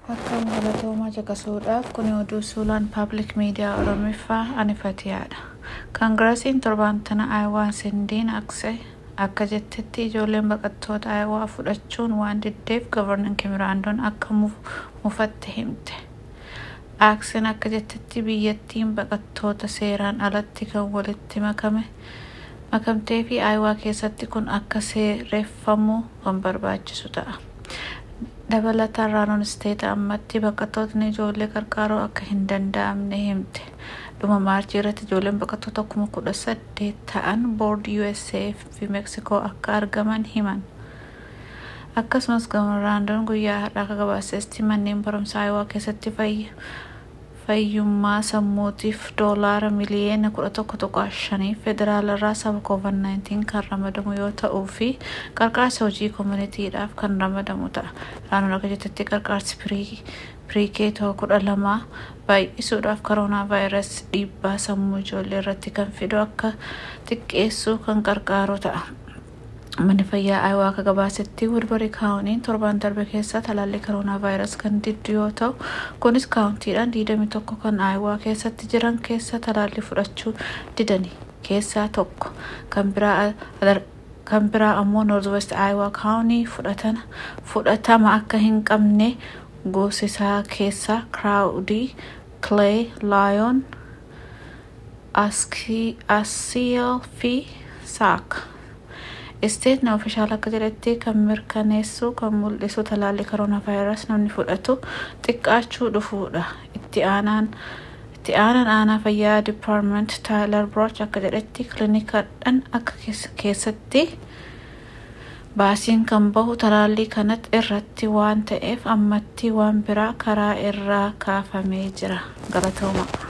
Akka galatoomaa caqasuudhaaf kun oduu suuraan paabliik miidiyaa Oromiffaa anifatiyaadha. Kaangirasiin torban tana Aayawaa Sindiin Aksee akka jettetti ijoolleen baqattoota Aayawaa fudhachuun waan diddeef gavarnan Kimiraandoon akka mufatte himte. Aakseen akka jettetti biyyattiin baqattoota seeraan alatti kan walitti makame makamtee fi Aayawaa keessatti kun akka seereffamuu kan barbaachisu ta'a. dabalataan raanoon isteeta ammatti baqattootni ijoollee qarqaaroo akka hin danda'amne himte dhuma maarchii irratti ijoolleen baqattoota kuma kudha saddeet ta'an boordi usa fi meeksikoo akka argaman himan akkasumas gamarraandoon guyyaa har'aa akka gabaasetti manneen barumsaa aayawaa keessatti fayyummaa sammuutiif doolaara miliyeena kudha tokko tuqaa shanii federaalarraa saba covid 19 kan ramadamu yoo ta'uu fi qarqaarsa hojii koominitiidhaaf kan ramadamu ta'a. Raanoon akka jettetti qarqaarsi piriikeetoo kudha lamaa baay'isuudhaaf koroonaa vaayirasii dhiibbaa sammuu ijoollee irratti kan fidu akka xiqqeessuu kan qarqaaru ta'a. Manni fayyaa Aayawaa akka gabaasetti Wilbarii kaawuniin torban darbe keessa talaallii koroonaa vaayirasii kan diddu yoo ta'u kunis kaawuntiidhaan 21 kan Aayawaa keessatti jiran keessa talaallii fudhachuu didanii keessaa tokko kan biraa kan biraa ammoo noorz Aayawaa kaawunii fudhatama akka hin qabne goosisaa keessaa kiraawudii Clay Laayon Asiil fi Saak. isteetni ofishaal akka jedhetti kan mirkaneessu kan mul'isu talaallii koroonaa vaayirasii namni fudhatu xiqqaachuu dhufuudha itti aanaan itti aanaan aanaa fayyaa dipaartment taayilar birooch akka jedhetti kilinikadhaan akka keessatti baasiin kan bahu talaallii kanatti irratti waan ta'eef ammatti waan biraa karaa irraa kaafamee jira galatooma.